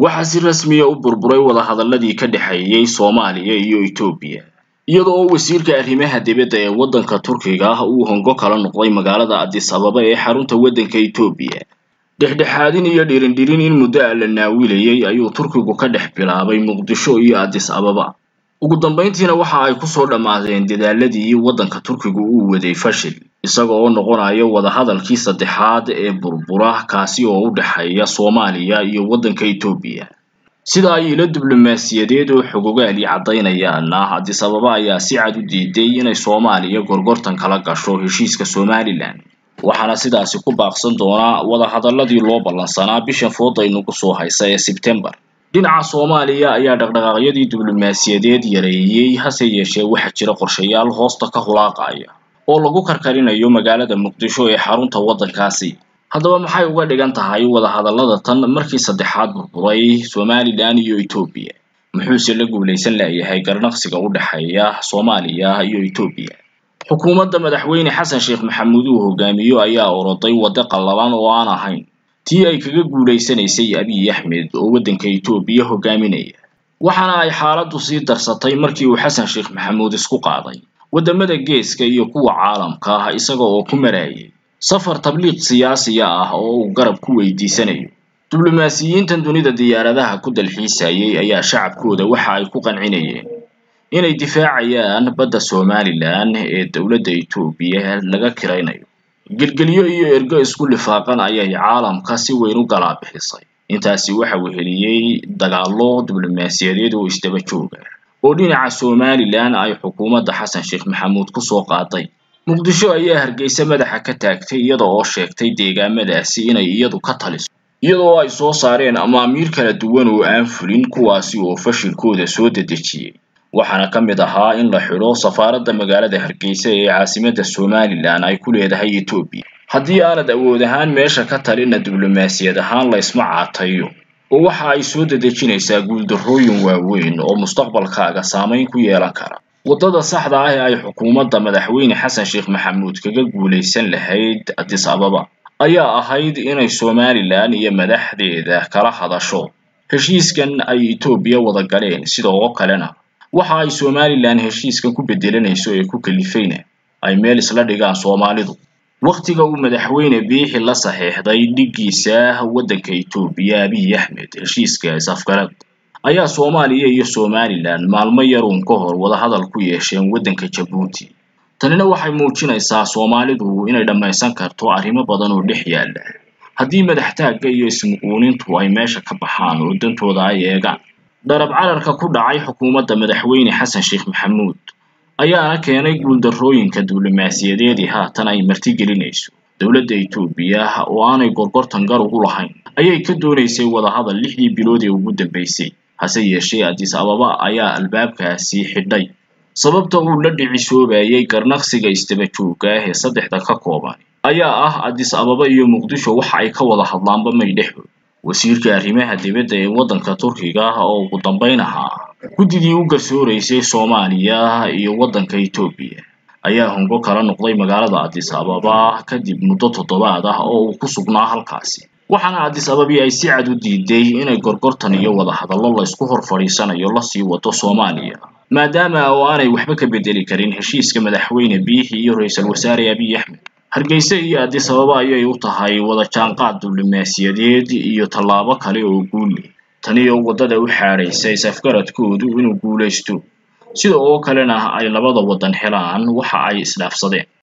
waxaa si rasmiya u burburay wadahadaladii ka dhexeeyey soomaaliya iyo etoobiya iyada oo wasiirka arrimaha dibadda ee waddanka turkiga ah uu hongo kala noqday magaalada addis ababa ee xarunta waddanka etoobiya dhexdhexaadin iyo dhirindhirin in muddo a la naawilayay ayuu turkigu ka dhex bilaabay muqdisho iyo addis ababa ugu dambayntiina waxa ay kusoo dhammaadeen dadaaladii waddanka turkigu uu waday fashil isaga oo noqonaya wadahadalkii saddexaad ee burbura kaasi oo u dhexeeya soomaaliya iyo waddanka etoobiya sida ay ilo diblomaasiyadeed oo xogogaali caddaynayaana addis ababa ayaa si cad u diiday inay soomaaliya gorgortan kala gasho heshiiska somalilan waxaana sidaasi ku baaqsan doonaa wadahadaladii loo ballansanaa bishan fooda inugu soo haysa ee sebtembar dhinaca soomaaliya ayaa dhaqdhaqaaqyadii diblomaasiyadeed yareeyey hase yeeshee waxaa jira qorshayaal hoosta ka hulaaqaya oo lagu karkarinayo magaalada muqdisho ee xarunta waddankaasi haddaba maxay uga dhigan tahay wadahadallada tan markii saddexaad burburay somalilan iyo etoobiya muxuuse la guulaysan laayahay garnaqsiga u dhexeeya soomaaliya iyo etoobiya xukuumadda madaxweyne xasan sheekh maxamuud uu hogaamiyo ayaa oroday waddo qallalan oo aan ahayn tii ay kaga guulaysanaysay abiy axmed oo waddanka etoobiya hogaaminaya waxaana ay xaaladdu sii darsatay markii uu xasan sheekh maxamuud isku qaaday waddamada geeska iyo kuwa caalamka ah isaga oo ku marayay safar tabliiq siyaasiya ah oo uu garab ku weydiisanayo diblomaasiyiintan dunida diyaaradaha ku dalxiisayay ayaa shacabkooda waxa ay ku qancinayeen inay difaacayaan badda somalilan ee dowladda etoobiya laga kiraynayo gelgelyo iyo ergo isku lifaaqan ayay caalamka si weyn u galaabixisay intaasi waxa weheliyey dagaallo diblomaasiyadeed oo isdaba jooga oo dhinaca somalilan ay xukuumadda xasan sheekh maxamuud kusoo qaaday muqdisho ayaa hargeysa madaxa ka taagtay iyada oo sheegtay deegaamadaasi inay iyadu ka taliso iyadoo ay soo saareen amaamiir kala duwan oo aan fulin kuwaasi oo fashilkooda soo dedejiyey waxaana ka mid ahaa in la xidho safaaradda magaalada hargeysa ee caasimadda somalilan ay ku leedahay etoobiya haddii aanad awood ahaan meesha ka talina diblomaasiyad ahaan la isma caatayo oo waxa ay soo dedejinaysaa guuldarrooyin waaweyn oo mustaqbalkaaga saamayn ku yeelan kara waddada saxda ah ee ay xukuumadda madaxweyne xasan sheekh maxamuud kaga guulaysan lahayd addis ababa ayaa ahayd inay somalilan iyo madaxdeeda kala hadasho heshiiskan ay etoobiya wada galeen sida oo kalena waxa ay somalilan heshiiskan ku bedelanayso ee ku kalifayna ay meel isla dhigaan soomaalidu wakhtiga uu madaxweyne biixi la saxeexday dhiggiisa waddanka etoobiya abiy axmed heshiiskaas afgarad ayaa soomaaliya iyo somalilan maalmo yaruun ka hor wadahadal ku yeesheen waddanka jabuuti tanina waxay muujinaysaa soomaalidu inay dhammaysan karto arrimo badan oo dhex yaalla haddii madaxtaagga iyo ismuquunintu ay meesha ka baxaan oo dantooda ay eegaan dharab cararka ku dhacay xukuumadda madaxweyne xasan sheekh maxamuud ayaana keenay guuldarrooyinka diblomaasiyadeedii haatan ay martigelinayso dowladda etoobiya oo aanay gorgortan gar ugu lahayn ayay ka doonaysay wadahadal lixdii bilood ee ugu dambaysay hase yeeshee addis ababa ayaa albaabkaasi xidhay sababta uu la dhicisoobayay garnaqsiga isdaba joogga ah ee saddexda ka kooban ayaa ah addis ababa iyo muqdisho waxa ay ka wada hadlaanba may dhexood wasiirka arrimaha dibadda ee waddanka turkiga ah oo ugu dambayn ahaa guddidii u garsooraysay soomaaliya iyo waddanka etoobiya ayaa hongo kala noqday magaalada addis ababa kadib muddo toddobaad ah oo uu ku sugnaa halkaasi waxaana addis ababi ay si cad u diiday inay gorgortan iyo wadahadallo la isku hor fadhiisanayo lasii wado soomaaliya maadaama oo aanay waxba ka bedeli karin heshiiska madaxweyne biixi iyo ra-iisul wasaare abiy axmed hargeysa iyo addis ababa ayay u tahay wada jaanqaad diblomaasiyadeed iyo tallaabo kale oo guuli tani oo waddada u xaadhaysa is-afgaradkoodu inuu guulaysto sida oo kalena ay labada waddan helaan waxa ay isdhaafsadeen